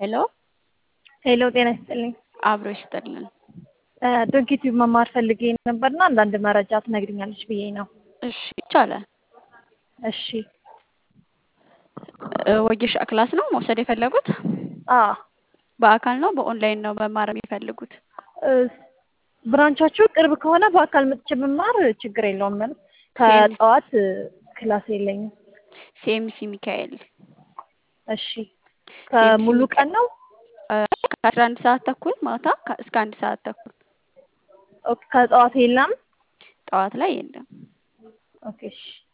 ሄሎ ሄሎ ጤና ይስጥልኝ። አብሮ ይስጥልን። ዶንኪቲዩብ መማር ፈልጌ ነበርና አንዳንድ መረጃ ትነግሪኛለሽ ብዬ ነው። እሺ ይቻላል። እሺ እ ወጌሻ ክላስ ነው መውሰድ የፈለጉት? አ በአካል ነው በኦንላይን ነው መማር የሚፈልጉት? እ ብራንቻችሁ ቅርብ ከሆነ በአካል መጥቼ ብማር ችግር የለውም። ማለት ከጠዋት ክላስ የለኝም። ሲኤምሲ ሚካኤል እሺ ከሙሉ ቀን ነው? እ ከአስራ አንድ ሰዓት ተኩል ማታ ከ- እስከ አንድ ሰዓት ተኩል ኦኬ ከጠዋት የለም? ጠዋት ላይ የለም። ኦኬ እሺ